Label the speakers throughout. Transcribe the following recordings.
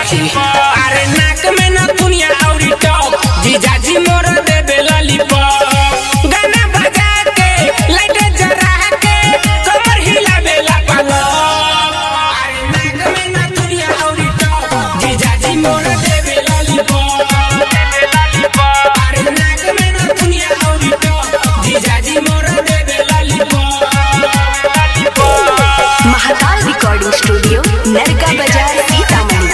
Speaker 1: सखी अरे नाक में न दुनिया औरी टॉप जीजाजी मोर देबे लॉलीपॉप गाना बजा के लाइट जरा के कमर हिलावेला पलक अरे नाक में न दुनिया औरी टॉप जीजाजी मोर देबे लॉलीपॉप अरे नाक में न दुनिया औरी टॉप जीजाजी मोर देबे lollipop
Speaker 2: Mahakal recording studio Narka Bazar Sitamarhi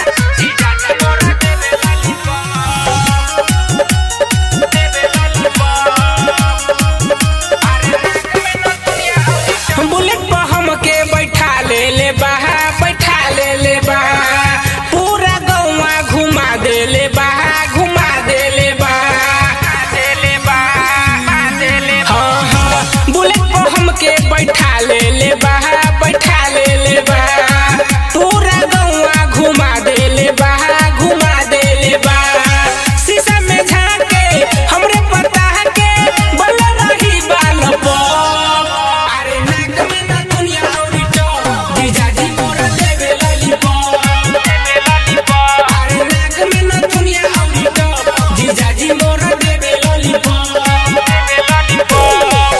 Speaker 1: bullet पर हमके बैठा ले ले बहा बैठा ले ले बहा पूरा गौवा घुमा दे ले बहा घुमा दे ले बहा दे ले बहा दे ले हाँ हाँ बुलेट पर हमके बैठा ले ले बहा बैठा ले ले बहा पूरा गौवा घुमा दे ले बहा घुमा दे ले बहा शीशा में झाके हमरे पता के बल रही बाल पॉप अरे नाक में ना दुनिया औरी टॉप जीजाजी मोर देवे लॉलीपॉप देवे लॉलीपॉप अरे नाक में ना दुनिया औरी टॉप जीजाजी मोर देवे लॉलीपॉप देवे लॉलीपॉप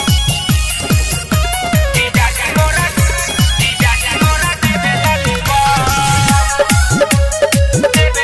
Speaker 1: जीजाजी मोर जीजाजी मोर देवे लॉलीपॉप देवे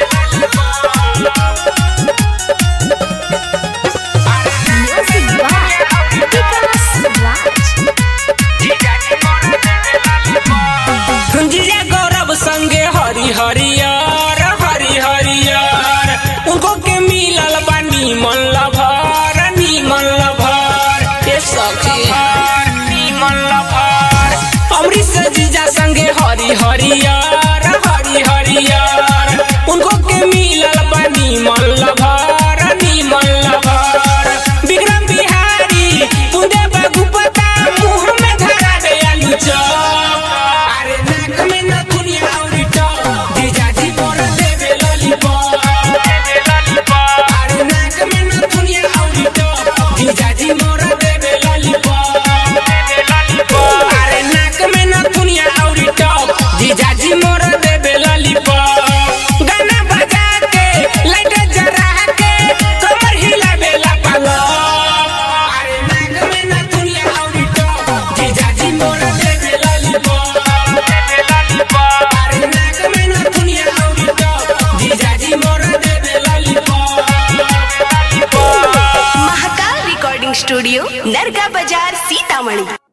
Speaker 1: जीजा गौरव संगे हरि हरियर हरि हरियर उनको के मिलल बा नीमन लभर नीमन लभर ए सखी नीमन लभर अमृत जीजा संगे हरि हरियर हरि हरियर उनको के मिलल बा नीमन लभर नीमन लभर विक्रम बिहारी पुंदे बगुपता मुंह में धरा दे आलू चौप अरे नाक में न दुनिया औरी टॉप जीजाजी मोर देवे लॉलीपॉप देवे लॉलीपॉप अरे नाक में न दुनिया औरी टॉप जीजाजी मोर देवे लॉलीपॉप देवे लॉलीपॉप अरे नाक में न दुनिया औरी टॉप जीजाजी मोर देवे लॉलीपॉप गाना बजा के लाइट जरा के कमर हिलावेला पलक अरे नाक में न दुनिया औरी टॉप जीजाजी मोर देवे लॉलीपॉप देवे लॉलीपॉप अरे नाक में न दुनिया औरी टॉप जीजाजी मोर देवे lollipop lollipop
Speaker 2: Mahakal recording studio Narka Bazar Sitamarhi